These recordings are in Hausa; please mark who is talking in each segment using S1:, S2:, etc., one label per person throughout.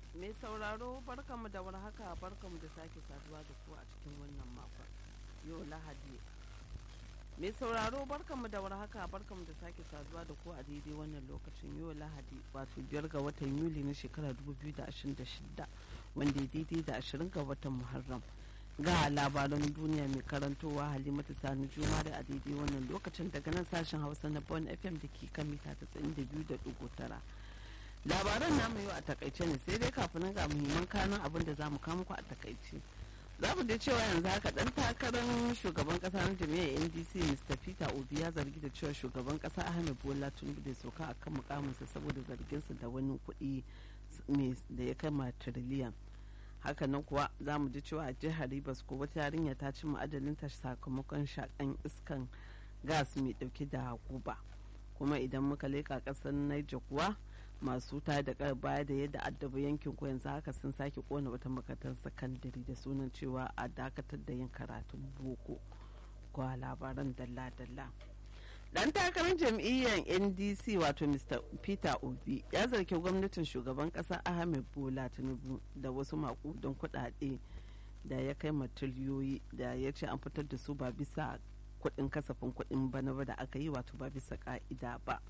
S1: mai sauraro barkamu da warhaka barkamu da sake saduwa da ku a cikin wannan makon yau lahadi mai sauraro barkamu da warhaka barkamu da sake saduwa da ku a daidai wannan lokacin yau lahadi wato biyar ga watan yuli na shekara 2026 wanda ya daidai da 20 ga watan muharram ga labaran duniya mai karantowa halimatu sani jumare a daidai wannan lokacin daga nan sashen hausa na bon fm da ke kan mita 92.9 labaran namu yau a takaice ne sai dai kafin ga muhimman kanan abin da za mu kama ku a takaice za mu dai cewa yanzu haka dan takarar shugaban kasa na jami'ar ndc mr peter obi ya zargi da cewa shugaban kasa ahmed bola tinubu da sauka a kan mukaminsa saboda zarginsa da wani kuɗi da ya kama tiriliyan hakanan kuwa za mu ji cewa a jihar rivers ko wata yarinya ta ci ma'adalinta sakamakon shakan iskan gas mai dauke da guba kuma idan muka leka kasar niger kuwa masu ta da baya da yadda addaba yankin ko yanzu haka sun sake kona wata makarantar sakandare da sunan cewa a dakatar da yin karatun boko kwa labaran dalla-dalla dan takarar jam'iyyar ndc wato mr peter obi ya zargi gwamnatin shugaban kasa ahmed bola tinubu da wasu makudan kudade da ya kai matiliyoyi da ya ce an fitar da su ba bisa kudin kasafin kudin bana ba da aka yi wato ba bisa ka'ida ba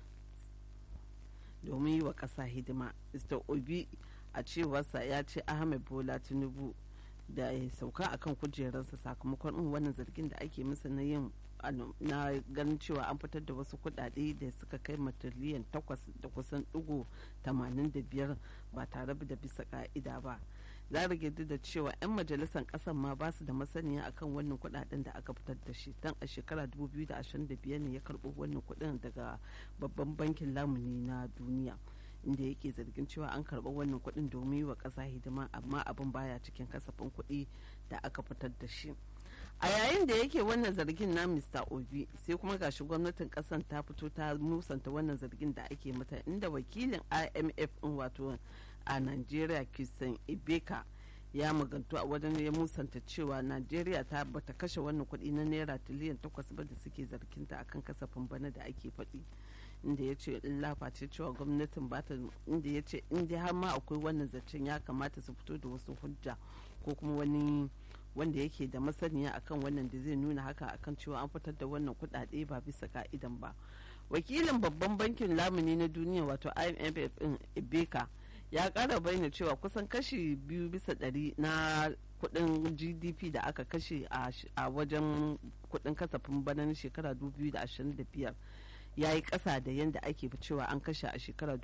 S1: domin yi wa ƙasa hidima mr obi a cewarsa ya ce ahmed bola tinubu da ya sauka akan kujerarsa sakamakon wannan zargin da ake masa na yin na ganin cewa an fitar da wasu kudade da suka kai matiliyan takwas da kusan digo tamanin da biyar ba tare da bisa ka'ida ba za rage da cewa 'yan majalisar kasan ma ba su da masaniya akan wannan kudaden da aka fitar da shi dan a shekara 2025 ne ya karbo wannan kudin daga babban bankin lamuni na duniya inda yake zargin cewa an karɓi wannan kuɗin domin yi wa ƙasa hidima amma abin baya cikin kasafin kuɗi da aka fitar da shi a yayin da yake wannan zargin na mr obi sai kuma gashi gwamnatin ƙasan ta fito ta musanta wannan zargin da ake mata inda wakilin imf in wato a nigeria christian ibeka ya magantu a wajen ya musanta cewa najeriya ta bata kashe wannan kuɗi na naira tiliyan takwas ba da suke zarginta akan kasafin bana da ake faɗi inda ya ce laface cewa gwamnatin bata inda ya ce inda har ma akwai wannan zancen ya kamata su fito da wasu hujja ko kuma wani wanda yake da masaniya akan wannan da zai nuna haka akan cewa an fitar da wannan kuɗaɗe ba bisa ka'idan ba wakilin babban bankin lamuni na duniya wato imf din ibeka ya kara bayyana cewa kusan kashi biyu bisa ɗari na kudin gdp da aka kashe a wajen kudin kasafin bana na shekara 2025 ya yi ƙasa da yadda ake cewa an kashe a shekara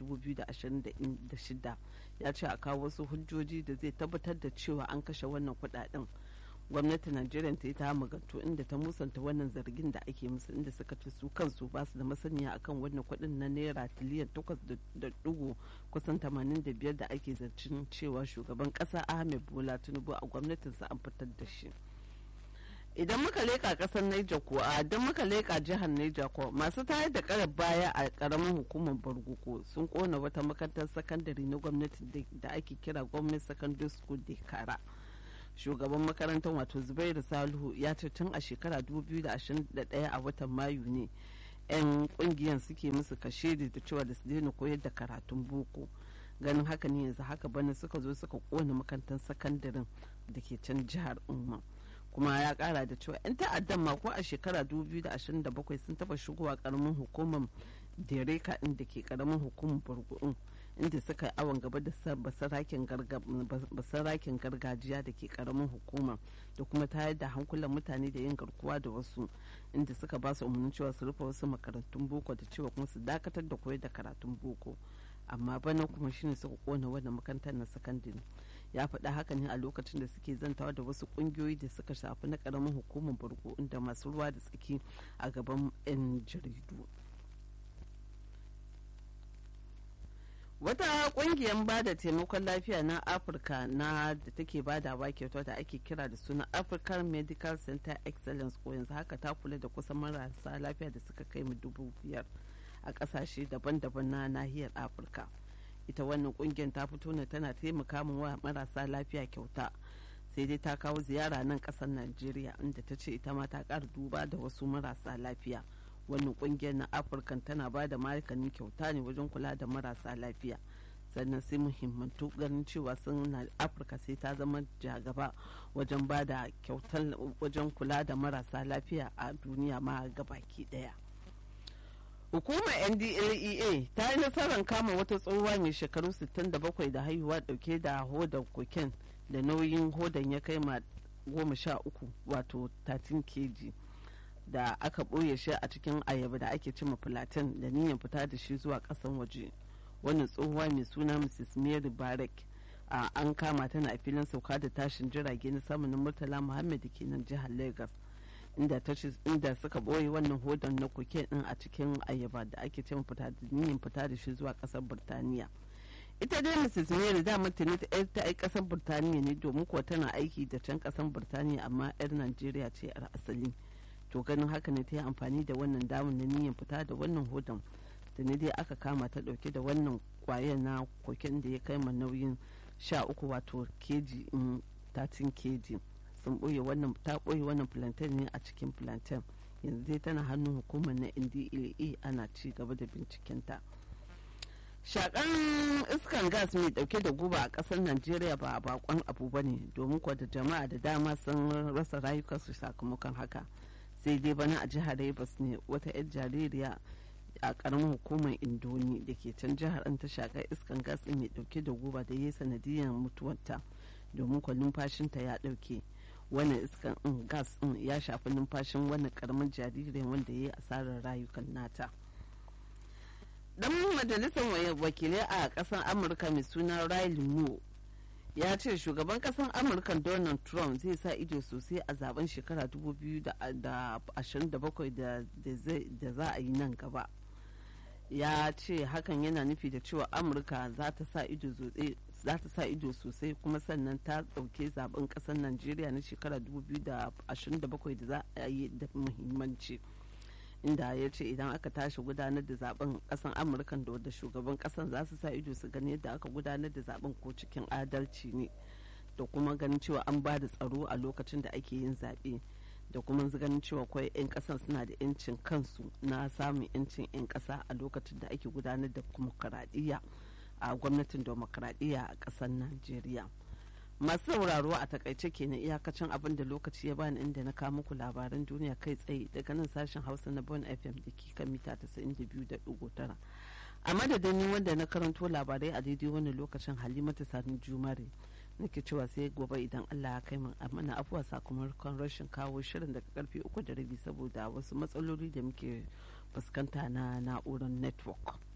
S1: 2026 ya ce a kawo wasu hujjoji da zai tabbatar da cewa an kashe wannan kudaden gwamnatin najeriya ta yi ta maganto inda ta musanta wannan zargin da ake musu inda suka ce su kansu ba su da masaniya akan wannan kudin na naira tiliyan takwas da dugu kusan 85 da ake zancen cewa shugaban kasa ahmed bola tinubu a gwamnatinsa an fitar da shi idan muka leka kasar Niger ko a don muka leka jihar Niger ko masu tayar da karar baya a karamin hukumar Barguko sun kona wata makarantar sakandare na gwamnati da ake kira gwamnati secondary school da kara shugaban makarantar wato zubairu salihu ya ce tun a shekara 2021 a watan mayu ne 'yan kungiyar suke musu kashe da cewa da su daina koyar da karatun boko ganin haka ne yanzu haka bana suka zo suka kona makarantar sakandaren da ke can jihar umma kuma ya kara da cewa 'yan ta'addan ma ko a shekara 2027 sun taba shigowa karamin hukumar dereka inda ke karamin hukumar burgu'un inda suka yi awon gaba da basarakin gargajiya da ke karamin hukumar da kuma tayar da hankulan mutane da yin garkuwa da wasu inda suka ba su umarnin cewa su rufe wasu makarantun boko da cewa kuma su dakatar da koyar da karatun boko amma bana kuma shine suka kona wannan makarantar na sakandare ya faɗa haka ne a lokacin da suke zantawa da wasu ƙungiyoyi da suka shafi na ƙaramin hukumar burgo inda masu ruwa da tsaki a gaban 'yan jaridu wata ƙungiyar ba da taimakon lafiya na afirka na da take badawa kyauta da ake kira da suna african medical center excellence ko yanzu haka ta kula da kusan marasa lafiya da suka kai mu dubu biyar a ƙasashe daban-daban na nahiyar afirka ita wannan kungiyar ta fito ne tana taimaka min wa marasa lafiya kyauta sai dai ta kawo ziyara nan kasar najeriya inda ta ce ita ma ta ƙara duba da wasu marasa lafiya wannan kungiyar na afirka tana ba da maganin kyauta ne wajen kula da marasa lafiya sannan sai muhimmantu ganin cewa sun na afirka sai ta zama jagaba wajen ba da kyautar wajen kula da marasa lafiya a duniya ma gabaki daya hukumar ndlea ta yi nasarar kama wata tsohuwa mai shekaru 67 da haihuwa dauke da hodar koken da nauyin hodan ya kai ma goma sha uku wato 13 kg da aka ɓoye shi a cikin ayaba da ake cima platin da niyyar fita da shi zuwa ƙasan waje wannan tsohuwa mai suna mrs mary barek a an kama tana a filin sauka da tashin jirage na samun murtala muhammad da ke nan jihar lagos inda inda suka ɓoye wannan hodon na koke din a cikin ayaba da ake cima fita da niyyar fita da shi zuwa ƙasar burtaniya ita dai mrs mary da mutane ta ai kasar burtaniya ne domin kuwa tana aiki da can kasar burtaniya amma yar najeriya ce yar asali to ganin haka ne ta yi amfani da wannan damar na niyyar fita da wannan hodon da ne dai aka kama ta dauke da wannan kwayar na koken da ya kai ma nauyin sha uku wato keji in 13 keji sun boye wannan ta boye wannan plantain ne a cikin plantain yanzu dai tana hannun hukumar na ndlea ana ci gaba da bincikenta. shakan iskan gas mai dauke da guba a kasar najeriya ba a bakon abu ba ne domin kuwa da jama'a da dama sun rasa rayukansu sakamakon haka sai dai bana a jihar rivers ne wata 'yar jaririya a karamin hukumar indoni da ke can jihar an ta shakar iskan gas mai dauke da guba da ya sanadiyar mutuwarta domin kuwa numfashinta ya dauke wannan iskan gas ya shafi numfashin wannan karamin jaririn wanda ya yi asarar rayukan nata. dan majalisar wakilai a kasar amurka mai suna riley moore ya ce shugaban kasar amurka donald trump zai sa ido sosai a zaben shekara 2027 da za a yi nan gaba ya ce hakan yana nufi da cewa amurka za ta sa ido za ta sa ido sosai kuma sannan ta ɗauke zaben ƙasar najeriya na shekara 2027 da za a yi da muhimmanci. inda ya ce idan aka tashi gudanar da zaben kasan amurka da wadda shugaban kasan za su sa ido su gani yadda aka gudanar da zaben ko cikin adalci ne da kuma ganin cewa an ba da tsaro a lokacin da ake yin zaɓe da kuma ganin cewa kawai 'yan kasan suna da 'yancin kansu na samun 'yancin 'yan kasa a lokacin da ake gudanar da demokaradiyya a gwamnatin demokaradiyya a ƙasar najeriya masu sauraro a takaice kenan iyakacin abin da lokaci ya bani inda na kawo muku labaran duniya kai tsaye daga nan sashen hausa na bon fm da ke kan mita 92.9 a madadin ni wanda na karanto labarai a daidai wani lokacin halimatu sani jumare nake cewa sai gobe idan allah ya kai min mana afuwa sakamakon rashin kawo shirin daga karfe uku da rabi saboda wasu matsaloli da muke fuskanta na na'urar network